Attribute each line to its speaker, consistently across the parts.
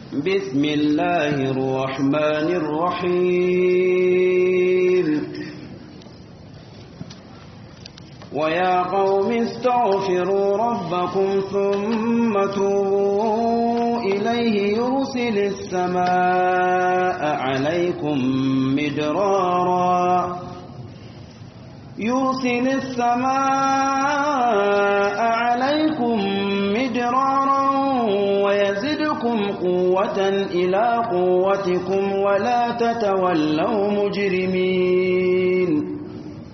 Speaker 1: بسم الله الرحمن الرحيم ويا قوم استغفروا ربكم ثم توبوا إليه يرسل السماء عليكم مدرارا يرسل السماء عليكم مدرارا ويزدكم قوة إلى قوتكم ولا تتولوا مجرمين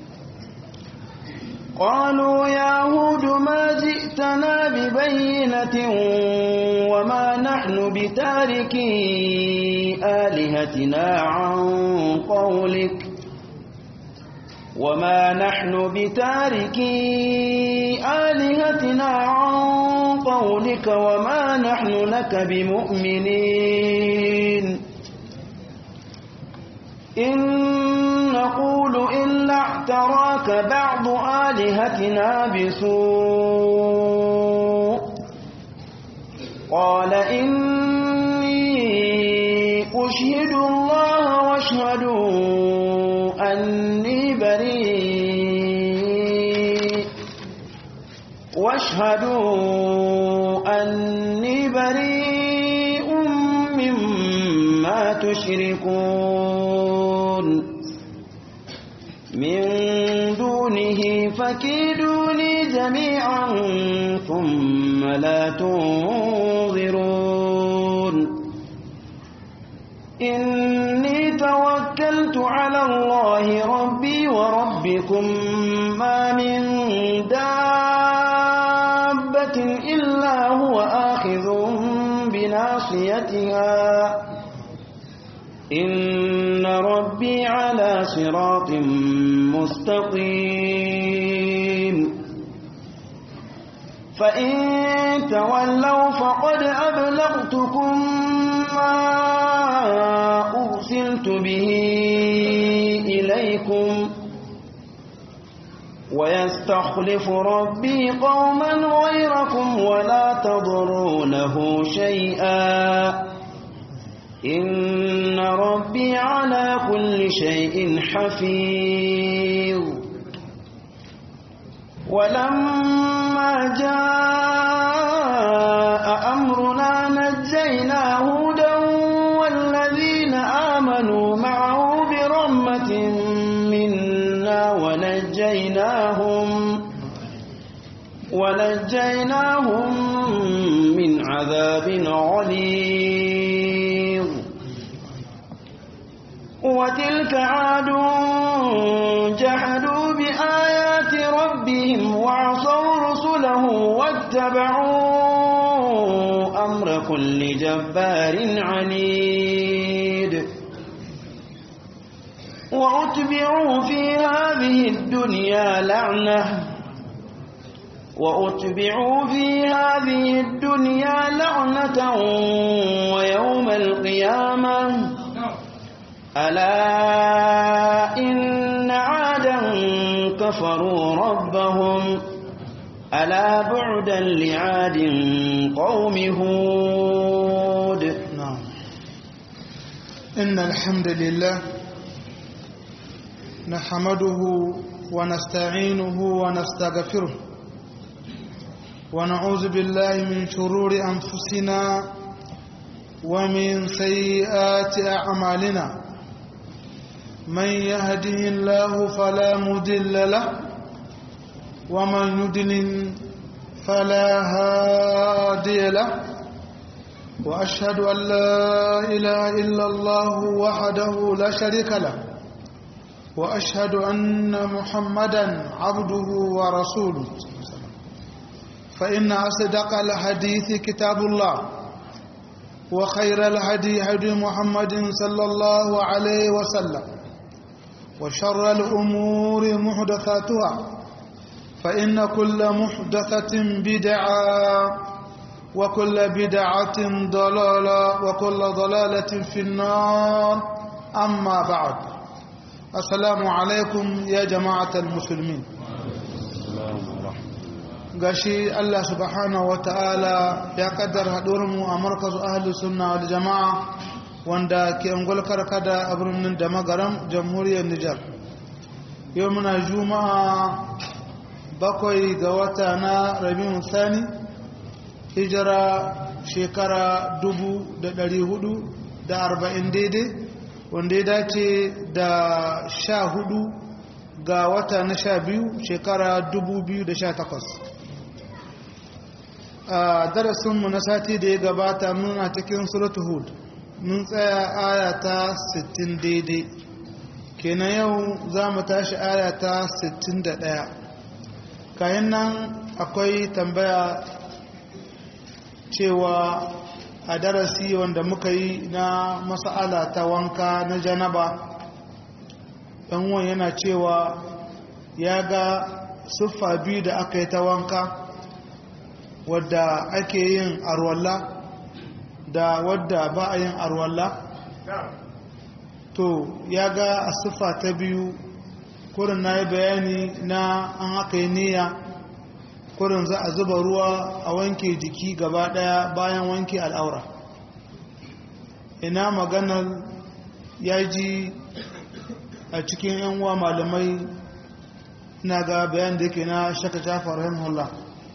Speaker 1: قالوا يا هود ما جئتنا ببينة وما نحن بتاركي آلهتنا عن قولك وما نحن بتاركي آلهتنا عن قولك وما نحن لك بمؤمنين إن نقول إلا اعتراك بعض آلهتنا بسوء قال إني أشهد الله واشهدوا أني بريء واشهدوا أني بريء مما تشركون من دونه فكيدوني جميعا ثم لا تنظرون إني توكلت على الله ربي وربكم ما من دابة إلا هو آخذ بناصيتها إن ربي على صراط مستقيم فإن تولوا فقد أبلغتكم ما أرسلت به إليكم ويستخلف ربي قوما غيركم ولا تضرونه شيئا إن ربي على كل شيء حفيظ ولما جاء أمرنا نجينا هودا والذين آمنوا معه برحمة منا ونجيناهم ونجيناهم من عذاب غليظ وتلك عاد جحدوا بآيات ربهم وعصوا رسله واتبعوا أمر كل جبار عنيد وأتبعوا في هذه الدنيا لعنة وأتبعوا في هذه الدنيا لعنة ويوم القيامة ألا إن عادا كفروا ربهم ألا بعدا لعاد قوم هود
Speaker 2: نعم إن الحمد لله نحمده ونستعينه ونستغفره ونعوذ بالله من شرور أنفسنا ومن سيئات أعمالنا من يهده الله فلا مضل له ومن يضلل فلا هادي له وأشهد أن لا إله إلا الله وحده لا شريك له وأشهد أن محمدا عبده ورسوله فإن أصدق الحديث كتاب الله وخير الهدي هدي محمد صلى الله عليه وسلم وشر الأمور محدثاتها فإن كل محدثة بدعة وكل بدعة ضلالة وكل ضلالة في النار أما بعد السلام عليكم يا جماعة المسلمين gashi Allah subhanahu wa ta'ala ya kaddar mu a markazu ahalus sunna wal jama'a wanda ke angol karkada a birnin da magaram jamhuriyar Nijar yau muna juma'a bakwai ga wata na rabin sani hijira shekara dubu da dari hudu da arba'in daidai wanda ya dace da sha hudu ga wata na sha biyu shekara dubu biyu da sha takwas a darasinmu na sati da ya gabata muna cikin suratu hud mun tsaya aya ta 60 daidai kenan yau za mu tashi aya ta 61 kayan nan akwai tambaya cewa a darasi wanda muka yi na mas'ala ta wanka na janaba ɗanwan yana cewa ya ga siffa biyu da aka yi ta wanka wadda ake yin arwalla da wadda ba a yin arwalla to ya ga a siffa ta biyu kurin na yi bayani na an aka yi niyya kurin za a zuba ruwa a wanke jiki gaba daya bayan wanke al'aura ina maganar ya ji a cikin yan uwa malamai na ga bayan da yake na shaka jafar rahimahullah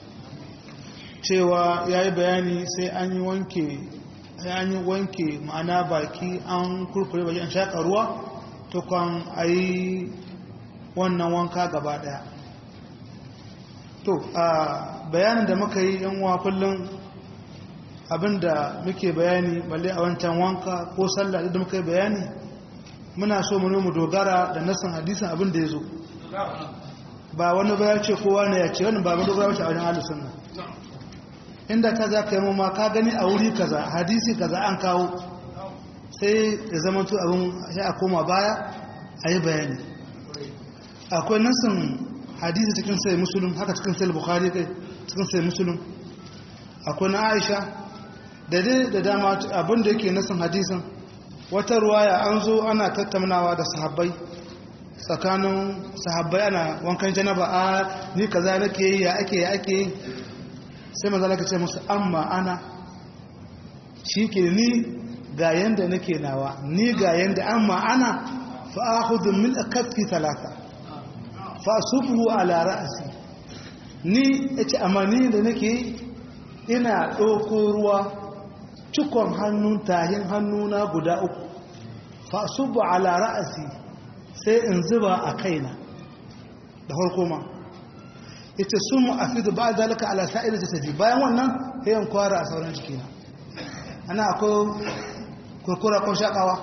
Speaker 2: cewa ya yi bayani sai an yi wanke an yi wanke ma'ana baki an kurkure baki an shaƙa ruwa tukwan a yi wannan wanka gaba ɗaya to a bayanin da muka yi yan uwa kullum abinda muke bayani balle a wancan wanka ko sallah da muka yi bayani muna so mu mu dogara da nasan hadisin abin da ya zo ba wani ba ya ce kowa ne ya ce wani ba mu dogara wace a wajen ahlus sunna inda ta za ka yi ma ka gani a wuri kaza hadisi kaza an kawo sai ya zama to abin ya a koma baya a yi bayani akwai nasin hadisi cikin sai musulun haka cikin sai bukhari kai cikin sai musulun akwai na aisha da dai da dama abin da yake nasin hadisin wata ruwaya an zo ana tattaunawa da sahabbai tsakanin sahabbai ana wankan janaba a ni kaza nake yi ya ake ya ake yi sai maza laka ce musu amma ana shi ke ni ga yanda nake nawa ni ga yanda amma ana fa'ahudu min akaffi talata fa'asufu ala ra'asi ni ya ce amma ni da nake ina ɗauko ruwa cikon hannun tahin hannuna guda uku fa'asufu ala ra'asi sai in zuba a kaina da farko ma ita sun mu afidu ba zalika ala sa'ir jasadi bayan wannan yayin kwara a sauran jikina ana akwai kurkura ko shakawa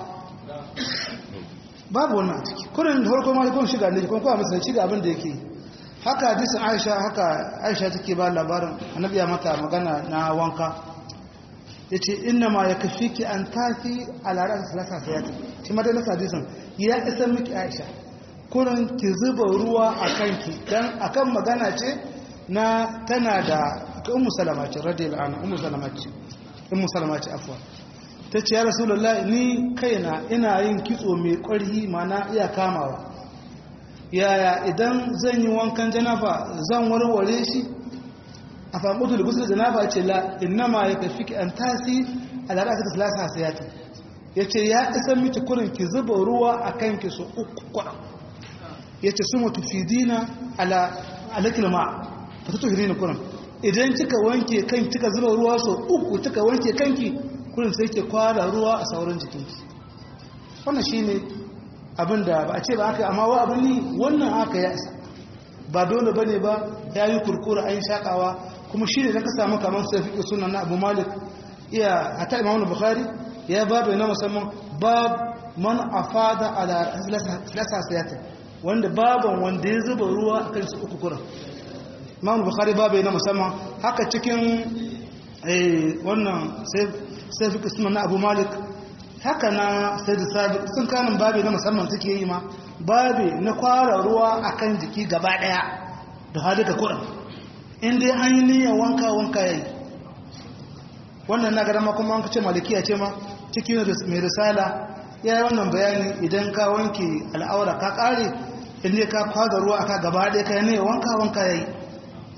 Speaker 2: babu wannan ciki kurin da farko ma kun shiga ne kun kuma musulun shiga abin da yake haka hadisin Aisha haka Aisha take ba labarin annabi ya mata magana na wanka yace inna ma yakfiki an tafi ala ran salasa sayati shi ma da hadisin ya isa miki Aisha kurin ki zuba ruwa a kanki don akan magana ce na tana da ka umu salama ce radiyar ana umu salama ce umu salama ce afuwa ta ce ya rasulullah ni kaina ina yin kitso mai ƙwarhi mana iya kamawa yaya idan zan yi wankan janaba zan warware shi a famutu da gusul janaba ce la innama ya kafi ki an tasi a lara ta salasa sayati ya ce ya isa miki kurin ki zuba ruwa a kanki su uku kwaɗa ya ce su mutu fidina alakil ma ta tutu hirina kurin idan kika wanke kan kika zuba ruwa so uku kika wanke kanki kurin sai ke kwara ruwa a sauran jikinki wannan shi ne abin da ba a ce ba aka amma wa abin ni wannan aka ya isa ba dole ba ne ba ya yi kurkura an shakawa kuma shi ne don ka samu kamar sai fi sunan na abu malik iya hata imamu bukhari ya babu na musamman bab man afada ala lasa siyatin wanda baban wanda ya zuba ruwa a kansu uku kuran imam bukhari babu na musamman haka cikin wannan sai fi kisman na abu malik haka na sai da sabi sun kanin babu na musamman suke yi ma babu na kwara ruwa a kan jiki gaba daya da halika kuran inda an yi niyan wanka wanka ya yi wannan na gada kuma an ce malikiya ce ma cikin mai risala ya yi wannan bayani idan ka wanke al'aura ka kare inda ka kwaga ruwa aka gaba ɗaya ka ne wanka wanka ya yi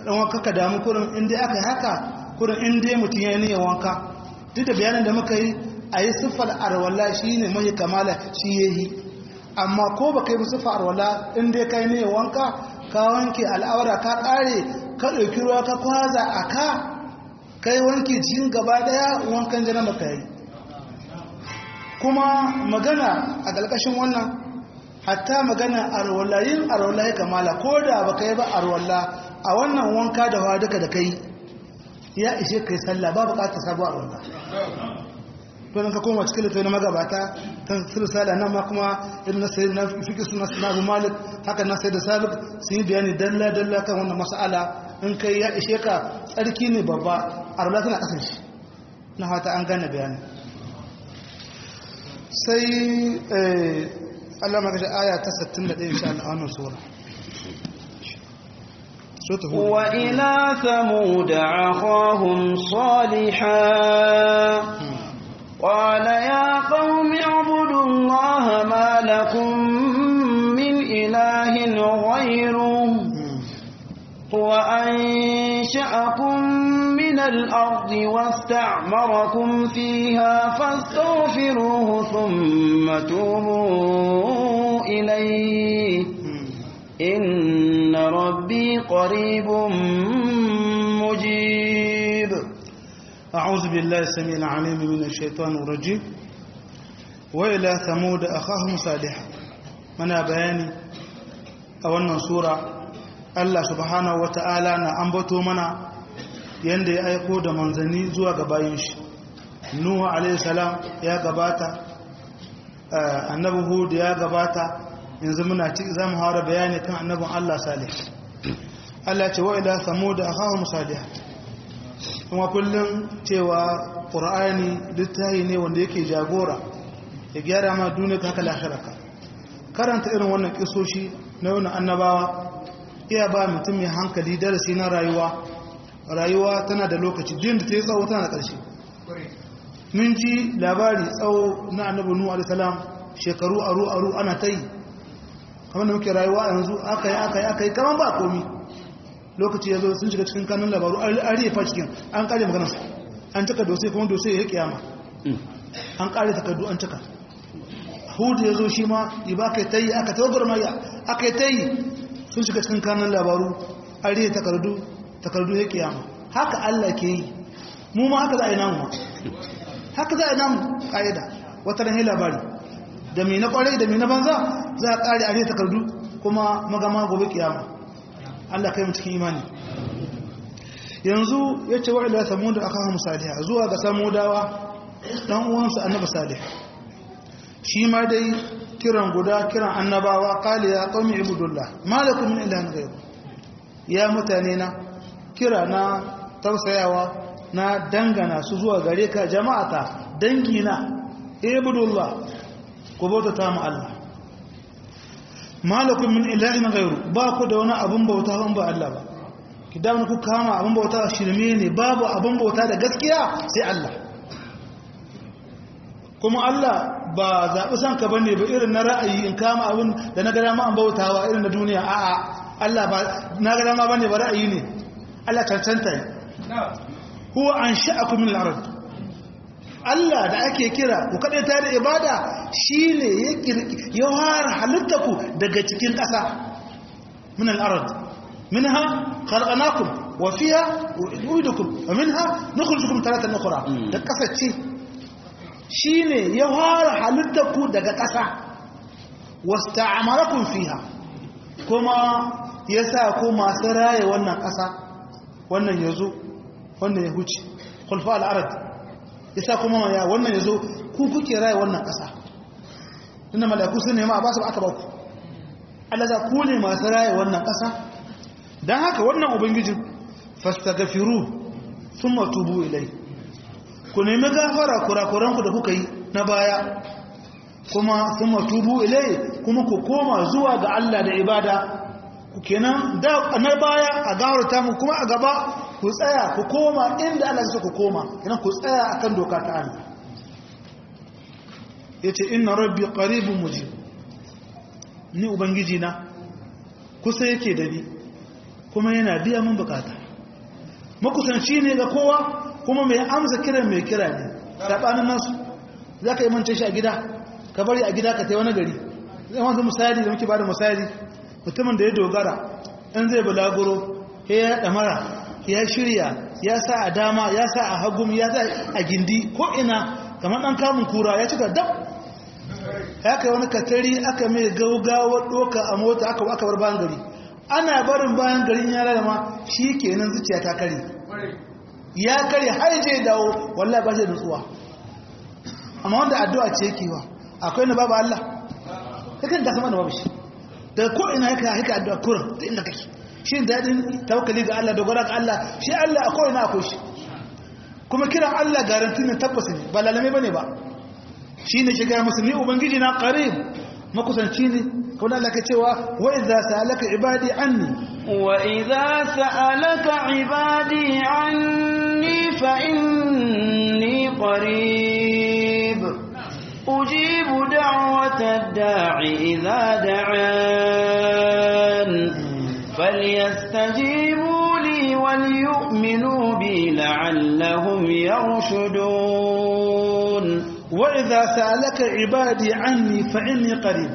Speaker 2: dan wanka ka damu kurin in dai aka yi haka kurin in dai mutum ya yi wanka duk da bayanin da muka yi a yi siffar arwala shi ne mai kamala shi ya yi amma ko ba ka yi siffar arwala in dai ka yi ne wanka ka wanke al'aura ka ƙare ka ɗauki ruwa ka kwaza a ka ka yi wanke cikin gaba ɗaya wankan jana maka yi kuma magana a ƙarƙashin wannan hatta magana arwala yin arwala ya kamala ko da ba ka yi ba arwala a wannan wanka da hawa duka da ka yi ya ishe kai sallah ba bukatar sabuwar arwala to ka koma cikin littafi na magabata ta sirsala nan ma kuma irin na sayi na fiƙi suna suna abu malik haka na sayi da sabik sun yi bayani dalla dalla kan wannan mas'ala in kai ya ishe ka tsarki ne babba arwala tana ƙasar shi na hata an gane bayani sai Allah maka da aya ta 61 insha Allah a wannan sura
Speaker 1: وإلى ثمود أخاهم صالحا قال يا قوم اعبدوا الله ما لكم من إله غيره هو أنشأكم من الأرض واستعمركم فيها فاستغفروه ثم توبوا إليه إن ربي قريب مجيب
Speaker 2: أعوذ بالله السميع العليم من الشيطان الرجيم وإلى ثمود أخاهم صالحا من بياني أولنا سورة Allah subhanahu wata'ala na ambato mana yanda ya aiko da manzanni zuwa ga bayin shi Nuhu alaihi salam ya gabata annabi Hud ya gabata yanzu muna ci za mu haura bayani kan annabin Allah Salih Allah ce wa ila samud akhahum salih kuma kullum cewa Qur'ani littafi ne wanda yake jagora ya gyara ma duniya haka lahiraka karanta irin wannan kisoshi na wannan annabawa iya ba mutum mai hankali darasi na rayuwa rayuwa tana da lokaci din da ta yi tsawo tana da ƙarshe mun ji labari tsawo na annabi nuhu alaihi salam shekaru aru aru ana ta yi kamar da muke rayuwa yanzu aka yi aka yi aka yi kamar ba komi lokaci ya zo sun shiga cikin kanun labaru an rifa cikin an kare maganarsa an cika dosai kuma dosai ya kiyama an kare takardu an cika hudu ya zo shi ma iba aka yi ta yi aka tawagar maya aka yi ta yi sun shiga cikin kanun labaru an riya takardu takardu ya kiyama haka allah ke yi mu ma haka za a yi namu ma haka za a yi namu ƙa'ida wata ranar labari da mai na kwarai da mai na banza za a kare a ne takardu kuma magama gobe kiyama Allah kai mu cikin imani yanzu ya ce wa'ila samuda aka hamu saliha zuwa ga samudawa dan uwansu annabi salih shi ma dai kiran guda kiran annabawa qali ya qaumi ibudullah malakum min ilahin ghayr ya mutane na kira na tausayawa na dangana su zuwa gare ka jama'ata dangina ibudullah ku bauta mu Allah malakum min ilahin ghayru ba ku da wani abun bauta ban ba Allah ba ki da ku kama abun bauta shirme ne babu abun bauta da gaskiya sai Allah kuma Allah ba zaɓi san ka bane ba irin na ra'ayi in kama abun da na gada ma an bautawa irin na duniya a'a Allah ba na gada ma bane ba ra'ayi ne Allah cancanta ne huwa ansha'akum min al-ard Allah da ake kira ku kaɗai ta da ibada shi ne ya fara halitta ku daga cikin ƙasa min al'arad min ha khalqanakum wa fiha uidukum wa minha nukhrijukum taratan ukhra da ƙasa ce shi ne ya fara halitta ku daga ƙasa wasta'amarakum fiha kuma ya sa ku masu raye wannan ƙasa wannan ya zo wannan ya huce khulfa al'arad yasa kuma ya wannan yazo ku kuke raye wannan ƙasa tunda mala'iku sun nema a basu aka ba ku Allah za ku ne masu raye wannan ƙasa dan haka wannan ubangiji fastaghfiru thumma tubu ilai ku nemi gafara kurakuran ku da kuka yi na baya kuma thumma tubu ilai kuma ku koma zuwa ga Allah da ibada ku kenan da na baya a gafarta mu kuma a gaba ku tsaya ku koma inda Allah ya ku koma kenan ku tsaya akan doka ta Allah yace inna rabbi qaribun mujib ni ubangiji na kusa yake da ni kuma yana biya mun bukata makusanci ne ga kowa kuma mai amsa kiran mai kira ne sabanin nasu za ka yi mance shi a gida ka bari a gida ka tai wani gari zai wanzu misali da muke ba da misali mutumin da ya dogara in zai bulaguro ya ɗamara ya shirya ya sa a dama ya sa a hagum ya sa a gindi ko ina kamar ɗan kamun kura ya cika dab ya kai wani katari aka mai gaugawa ɗoka a mota aka aka bar bayan gari ana barin bayan garin ya lalama shi kenan zuciya ta kare ya kare har je dawo wallahi ba shi da nutsuwa amma wanda addu'a ce yake wa akwai na babu Allah kakan ka sama da babu shi daga ko ina yaka haka addu'a kurin da inda kake shi dadin tawakkali ga Allah dogara ga Allah shi Allah a ko ina akwai shi kuma kiran Allah garanti ne tabbas ne ba lalame bane ba shine shiga musulmi ubangiji na qarib makusanci ne kuma Allah ke cewa wa idza sa'alaka ibadi anni
Speaker 1: wa idza sa'alaka ibadi anni fa inni qarib ujibu da'wata ad-da'i idza da'an falyastajibu li wal yu'minu bi la'allahum yarshudun
Speaker 2: wa idza sa'alaka ibadi anni fa inni qarib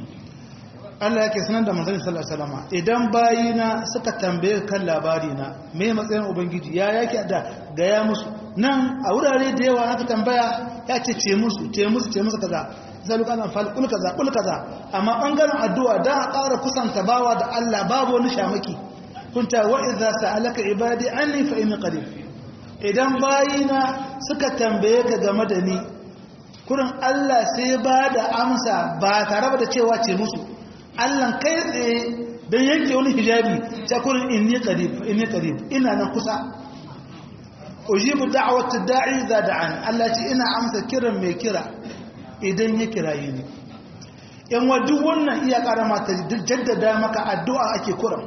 Speaker 2: Allah yake sanar da manzon sallallahu alaihi wasallam idan bayina suka tambaye kan labari na me matsayin ubangiji ya yake da gaya musu nan a wurare da yawa aka tambaya ya ce ce musu ce musu ce musu kaza zalu kana fal kul kaza kul kaza amma bangaren addu'a da a ƙara kusanta bawa da Allah babu wani shamaki kunta wa idza sa'alaka ibadi anni fa inni qarib idan bayina suka tambaye ka game da ni kurin Allah sai ba da amsa ba tare da cewa ce musu Allah kai tsaye don yanke wani hijabi ta kurin inni qarib inni qarib ina nan kusa ujibu da'wati da'i za da'an Allah ce ina amsa kiran mai kira idan ya kiraye ni in wa duk wannan iya karama ta jaddada maka addu'a ake kuran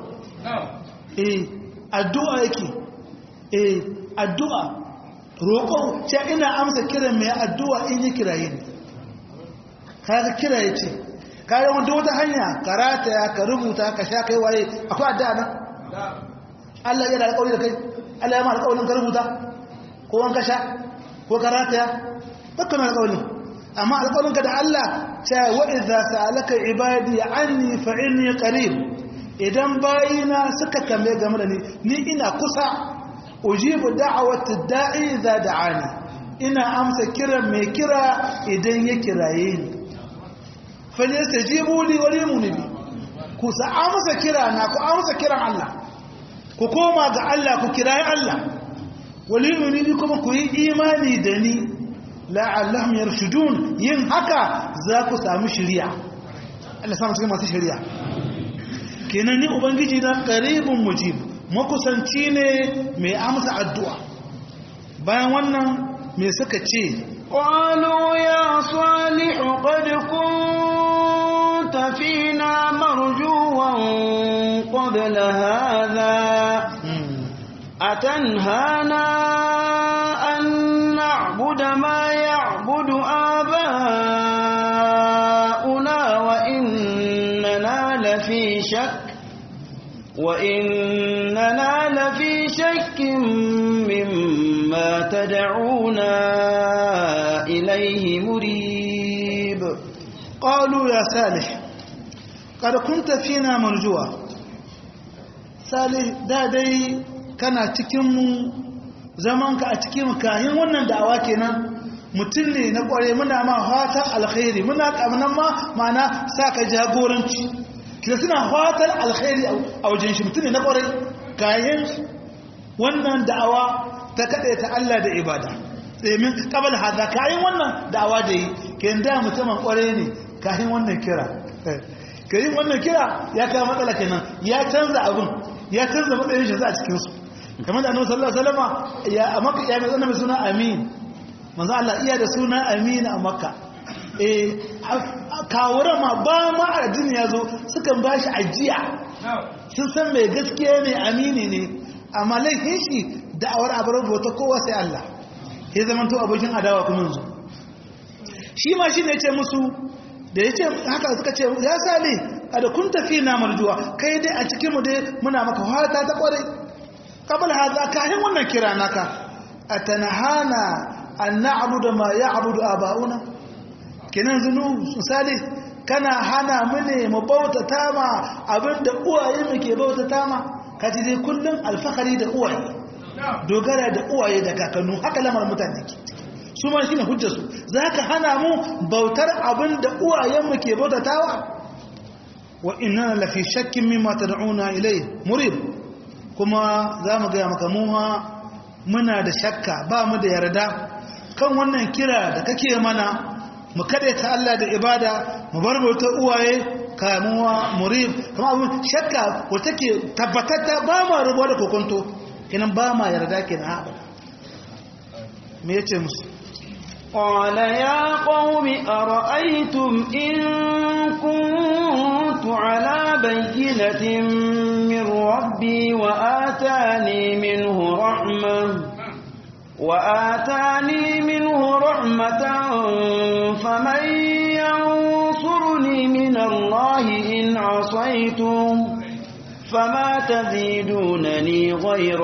Speaker 2: eh addu'a yake eh addu'a roƙo ce ina amsa kiran mai addu'a in yi kiraye ne kaga kiraye ce kayan wanda wata hanya karata ya ka rubuta ka sha kai waye akwai addu'a nan Allah ya da alƙawari da kai Allah ya ma alƙawarin ka rubuta ko wanka sha ko karata ya dukkan alƙawarin amma alƙawarin ka da Allah ce wa idza sa'alaka ibadi anni fa inni qarib idan bayina suka tambaye game da ni ni ina kusa ujibu da'awati da'i idza da'ani ina amsa kiran mai kira idan ya kiraye ni falyastajibu li wa liyumni bi ku sa amsa kira na ku amsa kiran Allah ku koma ga Allah ku kirayi Allah wa liyumni bi kuma ku yi imani da ni la'allahum yarshudun yin haka za ku samu shari'a Allah samu cikin masu shari'a kenan ni ubangiji na qaribun mujib makusanci ne mai amsa addu'a bayan wannan mai suka ce
Speaker 1: قالوا يا صالح قد كنت فينا مرجوا قبل هذا أتنهانا أن نعبد ما يعبد آباؤنا وإننا لفي شك وإننا لفي شك مما تدعونا إليه مريب
Speaker 2: قالوا يا صالح قد كنت فينا مرجوا صالح da dai kana cikinmu zamanka a cikin kayan wannan da'awa kenan mutum ne na kware muna ma fatan alkhairi muna kamnan ma mana sa ka jagoranci kina suna fatan alkhairi a wajen shi mutum ne na kware kayan wannan da'awa ta kaɗe ta Allah da ibada tsemin kabal haza kayan wannan da'awa da yi ke da mutumin kware ne kayan wannan kira kayan wannan kira ya kawo matsala kenan ya canza abin ya canza matsayin shi za a cikinsu kamar da annabi sallallahu alaihi wasallam ya a makka ya mai mai suna amin manzo Allah iya da suna amin a makka eh kawura ma ba ma addini yazo sukan bashi ajiya sun san mai gaskiya ne amini ne amma laifin shi da'awar abar bauta kowa sai Allah ya zama to abokin adawa kuma yanzu shi ma shi ne ce musu da ya ce haka suka ce ya sale kada kun tafi na marjuwa kai dai a cikinmu dai muna maka fata ta kwarai qabl hadha kahin wannan kira naka atanahana an na'budu ma ya'budu aba'una kenan zunu misali kana hana mu ne mu bautata ma abinda uwaye mu ke bautata ma kaji dai kullun alfahari da uwaye dogara da uwaye da kakannu haka lamar mutane ke su ma shine hujjar su zaka hana mu bautar abinda uwayen mu ke bautatawa wa inna la fi shakkin mimma tad'una ilayhi murib kuma zamu ga maka mu muna da shakka ba mu da yarda kan wannan kira da kake mana mu ta Allah da ibada mu bar bautar uwaye kamuwa murib kuma abin shakka wata ke tabbatatta ba ma rubuwa da kokonto kinan ba ma yarda kenan haɓa me yace musu
Speaker 1: قال يا قوم أرأيتم إن كنت على بينة من ربي وآتاني منه رحمة وآتاني منه رحمة فمن ينصرني من الله إن عصيتم فما تزيدونني غير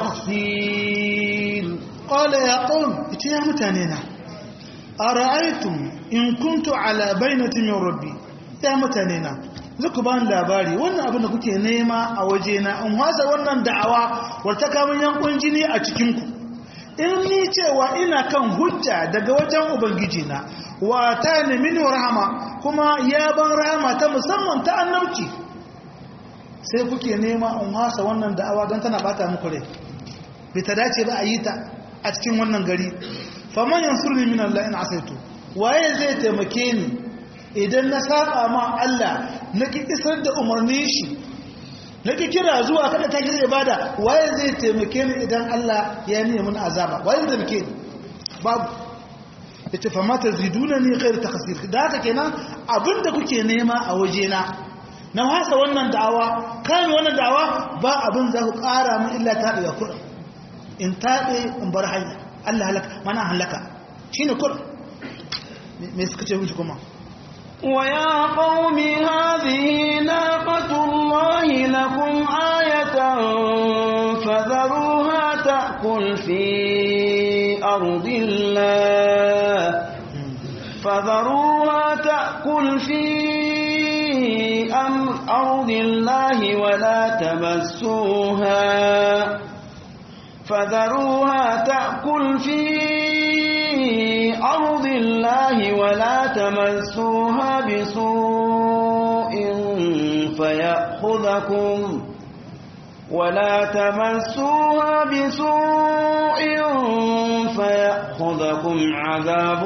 Speaker 1: تخسير
Speaker 2: قال يا قوم يا متانينا أرأيتم إن كنت على بينة من ربي يا متانينا zuku ba labari wannan abin da kuke nema a wajena in wasa wannan da'awa wata kamun yankun jini a cikinku in ni cewa ina kan hujja daga wajen ubangijina wa ta ne mini rahama kuma ya ban rahama ta musamman ta annabci sai kuke nema in wasa wannan da'awa don tana bata muku rai bai ta dace ba a yi ta a cikin wannan gari faman yansurni min Allah in asaitu waye zai taimake ni idan na saba ma Allah naki isar da umarni shi naki kira zuwa kada ta kira ibada waye zai taimake ni idan Allah ya nemi mun azaba waye zai taimake ni babu yace fa mata zidunani khair takhsir da haka kenan abinda kuke nema a wajena na wasa wannan da'awa kan wannan da'awa ba abin za ku ƙara min illa ta da kuɗin in taɓe in bar hanya Allah halaka mana halaka shine kur me suka ce wuce kuma
Speaker 1: ويا قوم هذه ناقة الله لكم آية فذروها تأكل في أرض الله فذروها تأكل في أرض الله ولا تمسوها فذروها تأكل في أرض الله ولا تمسوها بسوء فيأخذكم ولا تمسوها بسوء فيأخذكم عذاب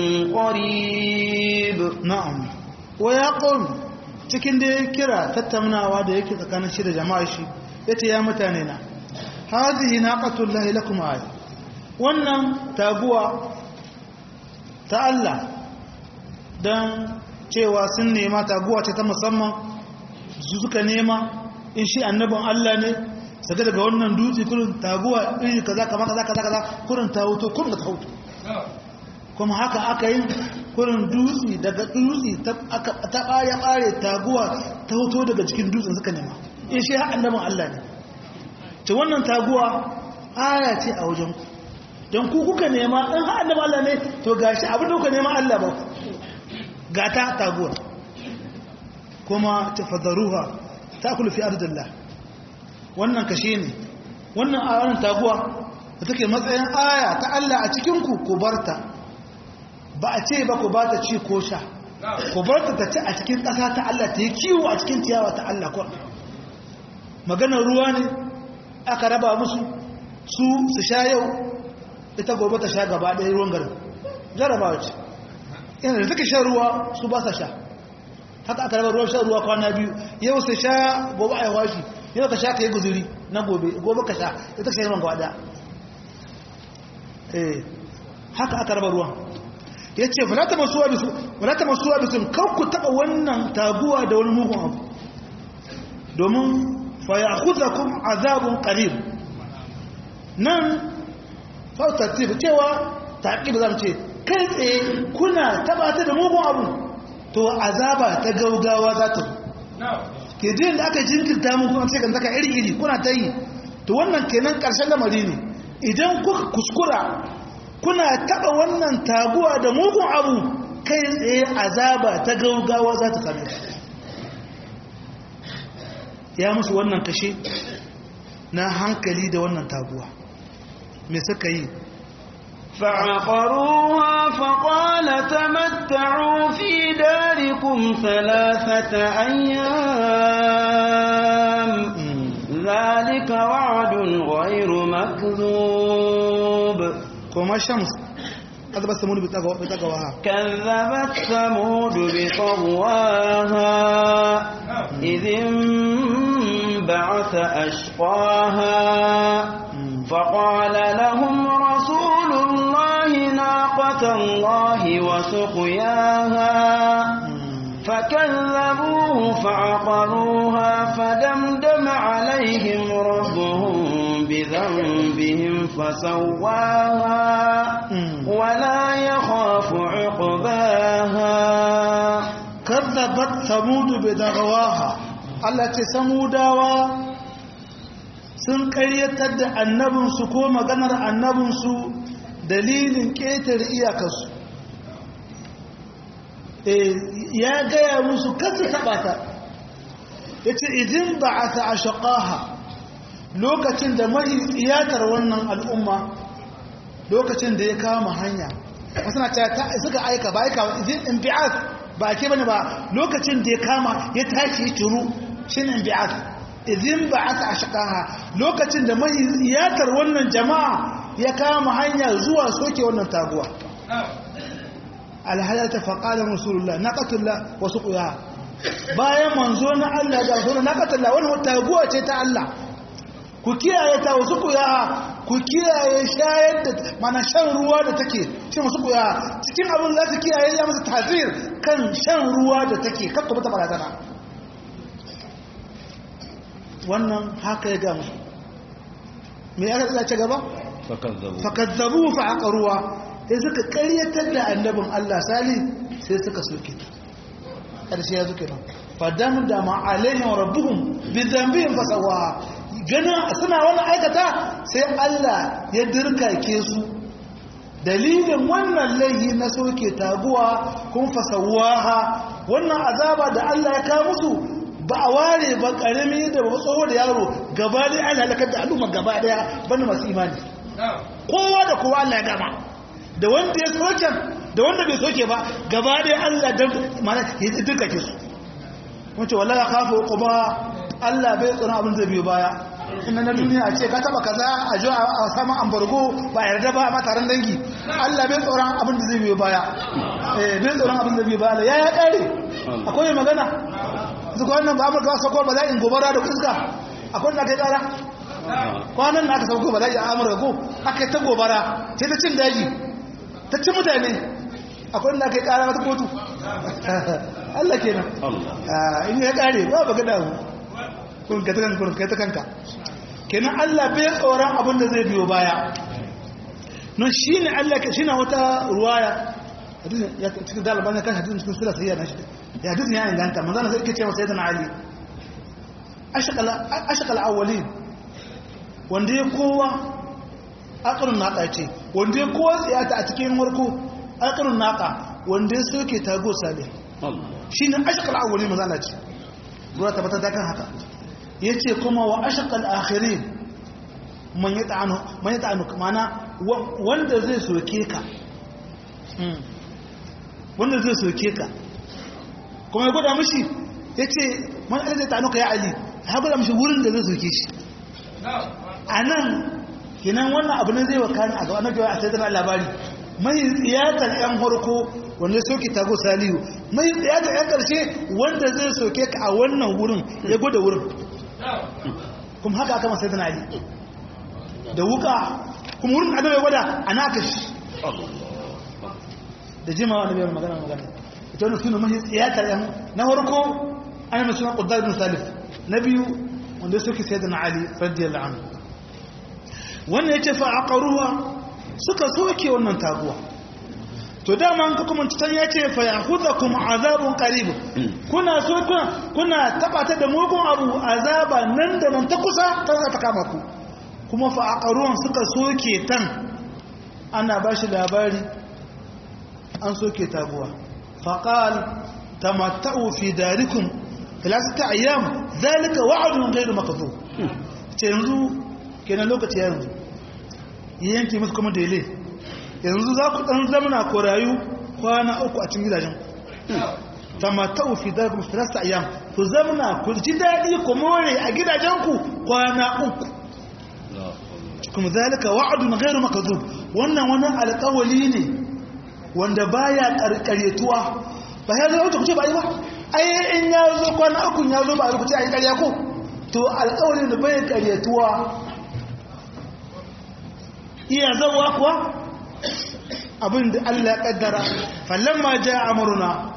Speaker 1: قريب
Speaker 2: na'am wa ya qul cikin da ya kira tattaunawa da yake tsakanin shi da jama'a shi yace ya mutane na hadhihi naqatullahi lakum aya wannan taguwa ta Allah dan cewa sun nema taguwa ce ta musamman su suka nema in shi annabin Allah ne saka daga wannan dutse kurin taguwa iri kaza kaza kaza kaza kaza kurin ta hoto kurin ta hoto kuma haka aka yi kurin dutse daga dutse ta ɓare ɓare taguwa ta hoto daga cikin dutsen suka nema in shi annabin Allah ne ce wannan taguwa aya ce a wajen ku don ku kuka nema in ha annabin Allah ne to gashi abin da kuka nema Allah ba gata taguwa kuma ta fadaruha ta kula fi ardillah wannan kashe ne wannan a wannan taguwa da take matsayin aya ta Allah a cikin ku ku barta ba a ce ba ku ba ta ci ko sha ku bar ta ci a cikin ƙasa ta Allah ta yi kiwo a cikin ciyawa ta Allah kwa maganar ruwa ne aka raba musu su su sha yau ita gobe ta sha gaba ɗaya ruwan garin jarabawa ce yana da suka sha ruwa su ba sa sha haka aka raba ruwan sha ruwa kwana biyu yau su sha gobe a yawa shi yau ka sha ka yi guzuri na gobe gobe ka sha ita sha ruwan gaba ɗaya haka aka raba ruwan ya ce falata masuwa bisun kan ku taɓa wannan taguwa da wani mugun abu domin faya kuza kun azabun ƙarib nan sautattif cewa taƙi ba za mu ce kai tsaye kuna taɓa ta da mugun abu to azaba ta gaugawa za ta ke din da aka jinkirta mun kuma sai kan zaka iri-iri kuna ta yi to wannan kenan ƙarshen lamari ne idan kuka kuskura kuna taɓa wannan taguwa da mugun abu kai tsaye azaba ta gaugawa za ta same ya musu wannan kashe na hankali da wannan taguwa me suka yi
Speaker 1: فعقروها فقال تمتعوا في داركم ثلاثة أيام ذلك وعد غير مكذوب
Speaker 2: kuma shams كذب ثمود بتقواها
Speaker 1: كذبت ثمود بطغواها إذ انبعث أشقاها فقال لهم رسول الله ناقة الله وسقياها فكذبوه فعقروها فدمدم عليهم ربهم بذنبهم فسواها ولا يخاف عقباها
Speaker 2: كذبت ثمود بدغواها Allah ce samudawa sun karyatar da annabinsu ko maganar annabinsu dalilin ƙetare iyakarsu ya gaya musu kasu taɓa ta ya ce idin ba a ta ashaƙaha lokacin da mahi tsiyatar wannan al'umma lokacin da ya kama hanya wasu na ta suka aika ba aika idin imbi'at ba ke bane ba lokacin da ya kama ya tashi ya turu shi ne imbi'at idin ba a ta ashaƙaha lokacin da mahi tsiyatar wannan jama'a ya kama hanya zuwa soke wannan taguwa alhayata faƙalar rasulullah na ƙatulla wasu ƙuya bayan manzo na Allah da rasulullah na ƙatulla wani taguwa ce ta Allah ku kiyaye ta wasu ƙuya ku kiyaye shayar da mana shan ruwa da take shi wasu ƙuya cikin abin za su kiyaye ya masu tazir kan shan ruwa da take kakka bata barazana wannan haka ya ga musu me ya ce gaba fakazzabu fa aqruwa sai suka karyatar da annabin Allah sali sai suka soke ta ƙarshe ya zuke nan fadam da ma'alaihim rabbuhum bi dhanbihim fasawa gana suna wani aikata sai Allah ya dirkake su dalilin wannan laihi na soke taguwa kun fasawaha wannan azaba da Allah ya kawo musu ba a ware ba karami da ba tsoho da yaro gaba ɗaya Allah halakar da al'umma gaba ɗaya banda masu imani kowa da kowa Allah ya gama da wanda ya soke da wanda bai soke ba gaba dai Allah dan mana ya duka ke su wace wallahi khafu quba Allah bai tsara abin zai biyo baya inna na duniya a ce ka taba kaza a jo a sama ambargo ba yarda ba a taron dangi Allah bai tsara abin da zai biyo baya eh bai tsara abin da zai biyo baya ya ya kare akwai magana su ko wannan ba amurka sako ba za in gobara da kuska akwai da kai kara kwanan na aka sauko ba za a amurka ko aka yi ta gobara sai ta cin daji ta ci mutane akwai da kai kara wata kotu Allah kenan in ya kare ba ba gada mu kun ka takan kun kai ta kanka kenan Allah bai tsoron abin da zai biyo baya non shine Allah ke shine wata ruwaya hadisin ya cikin daliban ya kan hadisin cikin sura sayya na shi ya hadisin ya inganta manzo Allah sai yake cewa sayyidina Ali ashqal ashqal awwalin wanda ya kowa aqrun naqa ce wanda ya kowa tsiyata a cikin warko aqrun naqa wanda ya soke tago sale shine ashqal awwalin manzo Allah ce ruwa tabbata da kan haka yace kuma wa ashqal akhirin man yata'anu man yata'anu mana wanda zai soke ka wanda zai soke ka kuma ya gwada mashi ya ce man zai ta'anu ka ya ali ya gwada mashi wurin da zai soke shi a nan kinan wannan abu ne zai wakani a gaba na kewa a sai tana labari mai tsiyatar yan harko wanda soke tago salihu mai tsiyatar yan karshe wanda zai soke ka a wannan wurin ya gwada wurin kuma haka aka masai tana ali da wuka kuma wurin adam ya gwada a naka shi da jimawa na biyar magana magana ita wani suna mahi tsiyatar yan na harko ana mai suna ƙuddar bin salif na biyu wanda suke sai da na ali radiyallahu anhu wannan ya ce fa a ƙaruwa suka soke wannan taguwa to dama an kuma can ya ce fa ya huza kuma azabun karibu kuna so kuna kuna tabata da mugun abu azaba nan da nan ta kusa ta za ta kama ku kuma fa'aqaruwan suka soke tan ana ba shi labari an soke taguwa faqal tamatta'u fi darikum thalathata ayyam zalika wa'dun ghayru makdhub ce yanzu kenan lokaci yanzu yanke musu kuma dele yanzu za ku dan zamana ko rayu kwana uku a cikin gidajen tamatta'u fi darikum thalathata ayyam ku zamana ku ji dadi ku more a gidajenku kwana uku kuma zalika wa'dun ghayru makdhub wannan wani alƙawali ne wanda baya karkaretuwa ba ya zo ku ce ba yi ba ai in ya zo kwana uku ya zo ba a rubuce a yi ƙarya ko to alƙawali da bai karyetuwa iya zawa kuwa abin da Allah ya kaddara falamma ja amruna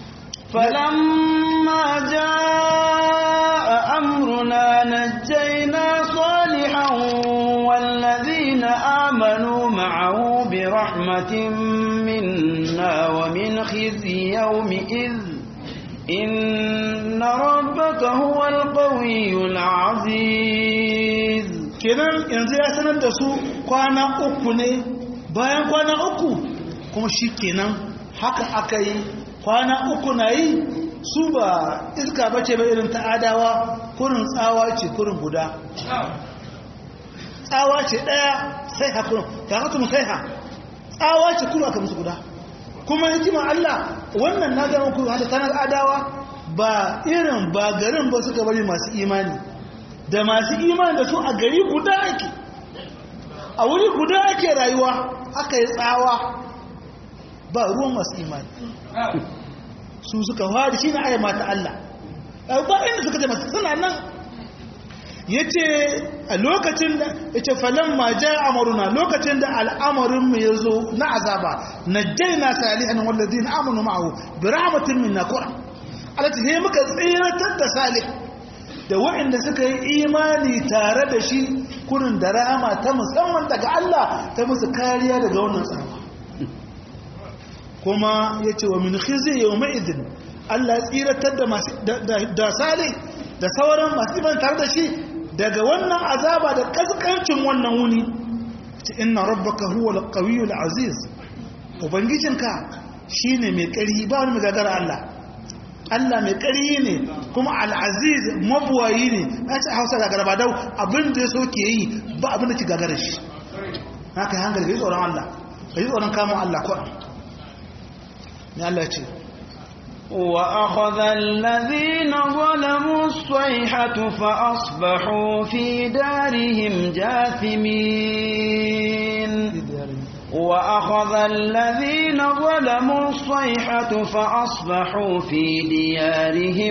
Speaker 1: فلما جاء أمرنا نجينا صالحا والذين آمنوا معه برحمة منا ومن خزي يومئذ إن ربك هو القوي العزيز
Speaker 2: kenan yanzu ya sanar da su kwana uku ne bayan kwana uku kuma shi kenan haka aka yi kwana uku na yi su ba iska bace ba irin ta adawa kurin tsawa ce kurin guda tsawa ce ɗaya sai ha kurin ta hatu mu sai ha tsawa ce kurin aka musu guda kuma hikimar Allah wannan na gama ku hata tanar adawa ba irin ba garin ba suka bari masu imani da masu imani da su a gari guda ake a wuri guda ake rayuwa aka yi tsawa ba ruwan masu imani su suka fadi shi na aya mata Allah ba inda suka ce masu suna nan ya ce a lokacin da ya ce falon ma ja amaruna lokacin da al'amarinmu ya zo na azaba na jaina salihan wallazi na amonu ma'ahu bi rahmatin min nakura alati he muka tsiratar da salih da waɗanda suka yi imani tare da shi kurin da rahama ta musamman daga Allah ta musu kariya daga wannan tsawa kuma ya ce wa min khizi yau ma'izin Allah tsiratar da salih da sauran masu iman tare da shi daga wannan azaba da kaskancin wannan wuni ce inna rabbaka huwa al-qawiyyu aziz ubangijinka shine mai ƙarfi ba wani mai gagara Allah Allah mai ƙarfi ne kuma al-aziz mabuwayi ne na ce hausa gagara ba dau abin da ya so ke yi ba abin da ki gagara shi haka hankali ka yi tsoron Allah ka yi tsoron kamun Allah ko ne Allah ya ce
Speaker 1: وأخذ الذين ظلموا الصيحة فأصبحوا في دارهم جاثمين وأخذ الذين ظلموا الصيحة فأصبحوا في ديارهم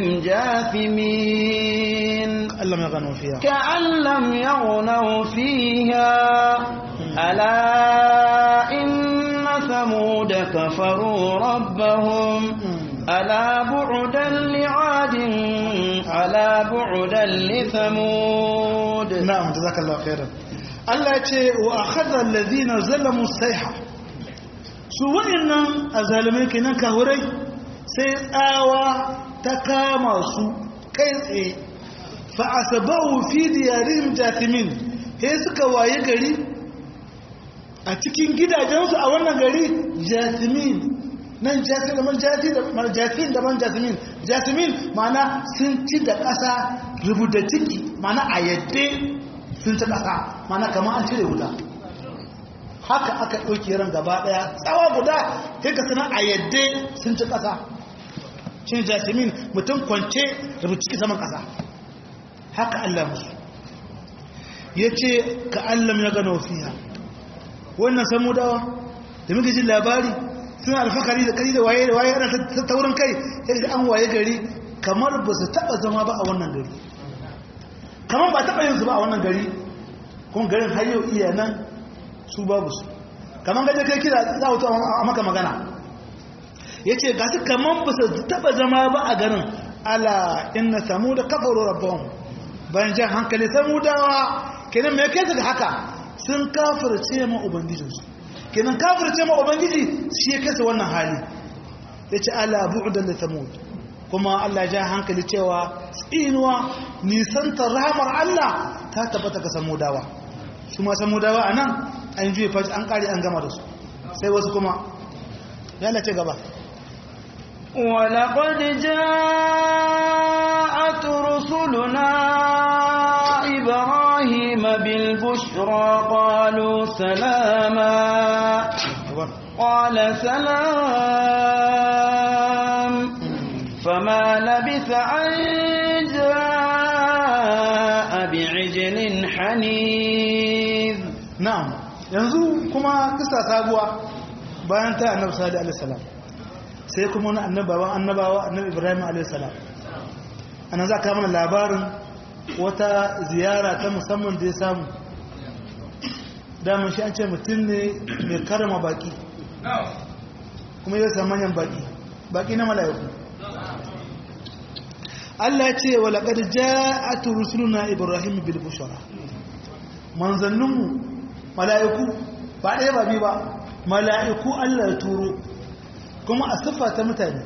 Speaker 1: جاثمين
Speaker 2: كأن لم يغنوا فيها
Speaker 1: كأن لم يغنوا فيها ألا إن ثمود كفروا ربهم ألا بعدا لعاد ألا بعدا لثمود
Speaker 2: نعم جزاك الله خيرا Allah ce wa akhadha alladhina zalamu sayha su wa'annan azalimai kenan kahurai sai tsawa ta kama su kai tsaye fa asbahu fi diyarihim jathimin he suka waye gari a cikin gidajensu a wannan gari jathimin nan jasmin da man jati da man jatin da man jasmin jasmin ma'ana sun ci da ƙasa rubuta ciki ma'ana a yadde sun ci ƙasa ma'ana kamar an cire wuta haka aka ɗauki ran gaba ɗaya tsawa guda kai ka sanar a yadde sun ci ƙasa cin jasmin mutum kwance rubuta ciki saman ƙasa haka Allah musu ya ce ka Allah ya gano fiya wannan samudawa da muke jin labari suna alfakari da kari da waye da waye ana ta taurin kai sai da an waye gari kamar ba su taba zama ba a wannan gari kamar ba taba yin su ba a wannan gari kuma garin har yau iya nan su babu su kamar gaje kai kira za a maka magana ya ce ga su kamar ba su taba zama ba a garin ala inna samu da kafaru rabbahum bayan jan hankali samudawa kenan me kai su ga haka sun kafirce ma ubangijinsu kenan kafirce ma ubangiji shi ya kasa wannan hali ya ce ala bu'udan da samud kuma Allah ja hankali cewa tsinuwa nisantar rahamar Allah ta tabbata ga samudawa su ma samudawa a nan an juye fashi an kare an gama da su sai wasu kuma ya lace gaba
Speaker 1: ولقد جاءت رسلنا إبراهيم بالبشرى قالوا سلاما قال سلام فما لبث أن جاء بعجل حنيذ
Speaker 2: na'am yanzu kuma kisa sabuwa bayan ta annabi sallallahu alaihi wasallam sai kuma wani annabawan annabawa annabi ibrahim alaihi salam anan za ka mana labarin wata ziyara ta musamman da ya samu daman shi an ce mutum ne mai karama baki kuma ya samu manyan baki baki na mala'iku Allah ya ce wa laqad ja'at rusuluna ibrahim bil bushra manzanninmu mala'iku ba ɗaya ba biyu ba mala'iku Allah ya turo kuma a siffa ta mutane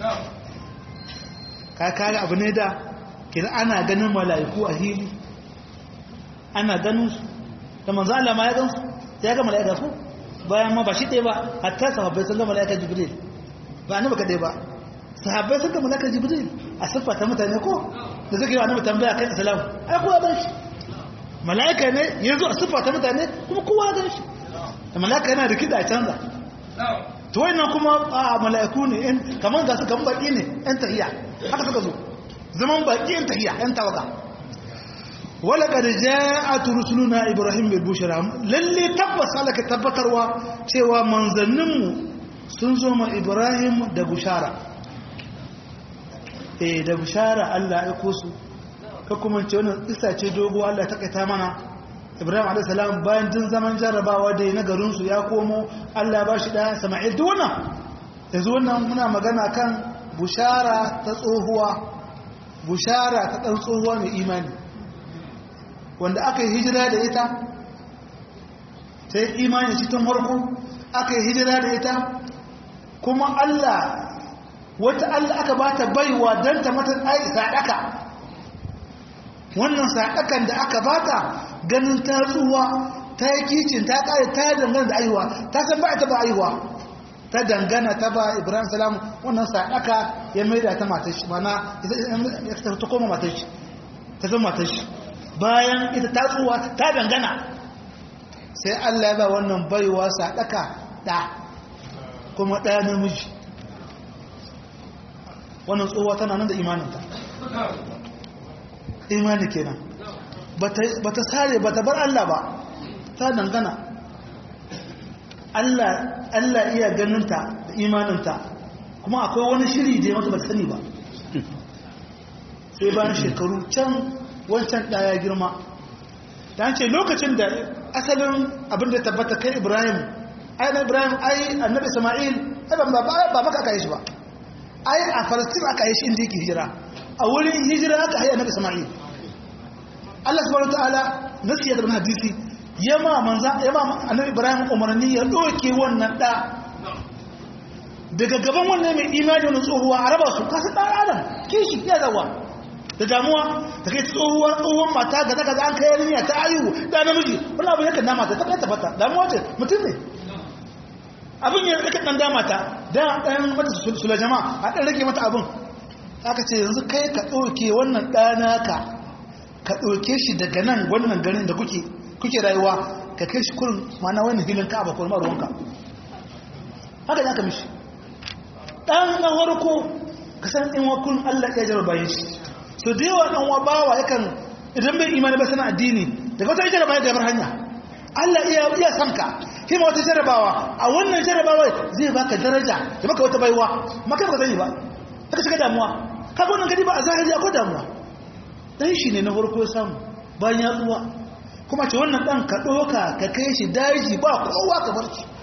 Speaker 2: ka kare abu ne da kira ana ganin mala'iku a hili ana ganin su da manzo Allah ma ya gansu ya ga mala'ika ko bayan ma ba shi ɗaya ba hatta sahabbai sun ga mala'ika jibril ba annabi kadai ba sahabbai sun ga mala'ika jibril a siffa ta mutane ko da suke yi annabi tambaya kan islam ai kowa ban shi mala'ika ne ya zo a siffa ta mutane kuma kowa gan shi da mala'ika yana da kiɗa a canza to wannan kuma a mala'iku ne in kamar ga su kan baki ne yan tahiya haka suka zo zaman baki yan tahiya yan tawaga wala kad ja'at rusuluna ibrahim bil bushra lalle tabbas alaka tabbatarwa cewa manzanninmu sun zo ma ibrahim da bushara eh da bushara Allah ya aiko su ka kuma ce wannan isa ce dogo Allah ta kaita mana Ibrahim a.s. bayan jin zaman jarrabawa da na garinsu ya komo Allah ba shi ɗaya Sama'il duk wannan yanzu wannan muna magana kan bushara ta tsohuwa bushara ta ɗan tsohuwa mai imani wanda aka yi hijira da ita ta yi imani cikin harko aka yi hijira da ita kuma Allah wata Allah aka ba ta baiwa don ta mata saɗaka wannan saɗakan da aka bata ganin ta tsuwa ta yi kicin ta ƙare ta dangana da aihuwa ta san ba ta ba aihuwa ta dangana ta ba ibrahim salam wannan saɗaka ya maida ta matar shi mana ta koma matar shi ta zama matar shi bayan ita ta tsuwa ta dangana sai allah ya ba wannan baiwa saɗaka ɗa kuma ɗaya namiji wannan tsohuwa tana nan da imaninta imani kenan ba ta sare ba ta bar Allah ba ta dangana Allah iya ganinta da imaninta kuma akwai wani shiri da ya mata ba ta sani ba sai bayan shekaru can wancan ɗaya girma ta ce lokacin da asalin abin da tabbata kai ibrahim ai na ibrahim ai annabi sama'il ai ba maka aka yi shi ba ai a falastin aka yi shi inda yake hijira a wurin hijira aka haihu annabi Isma'il Allah subhanahu wataala nasiya da hadisi yama manza yama annabi Ibrahim umarni ya doke wannan da daga gaban wannan mai imani wannan tsohuwa a raba su kasu dan adam kishi ya zawa da damuwa da kai tsohuwa tsohuwan mata ga daga an kai yarinya ta ayu da namiji wannan abu yakan dama ta kai tabbata damuwa ce mutum ne abin ya rika dan dama ta da dan mata sula jama'a a dan rage mata abin aka ce yanzu kai ka ɗauke wannan ɗana ka ka ɗauke shi daga nan wannan garin da kuke kuke rayuwa ka kai shi kurin mana wani hilin ka abakwai maruwanka haka ya ka mishi ɗan na harko ka san in wa kun allah ya jarabar bayan shi so da yawa ɗan wa bawa yakan idan bai imani ba sana addini daga wata jarabawa da bar hanya allah iya iya san ka hima wata jarabawa a wannan jarabawa zai baka daraja da maka wata baiwa maka ba sani ba ka shiga damuwa kaga wannan gadi ba a zahiri akwai damuwa dan shi ne na farko ya samu bayan ya tsuwa kuma ce wannan dan ka doka ka kai shi daji ba kowa ka bar shi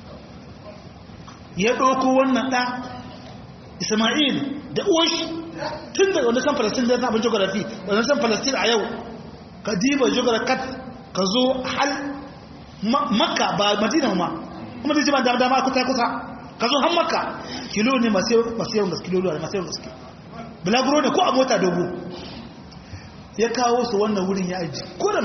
Speaker 2: ya doko wannan da Isma'il da uwashi tun da wanda san Palestine da abin geography wanda san Palestine a yau ka diba geography ka zo hal makka ba madina ma kuma zai ji ba dama kusa kusa ka zo har makka kilo ne masu yawan gaske kilo ne masu yawan gaske bulaguro ne ko a mota dogo ya kawo su wannan wurin ya aji kurin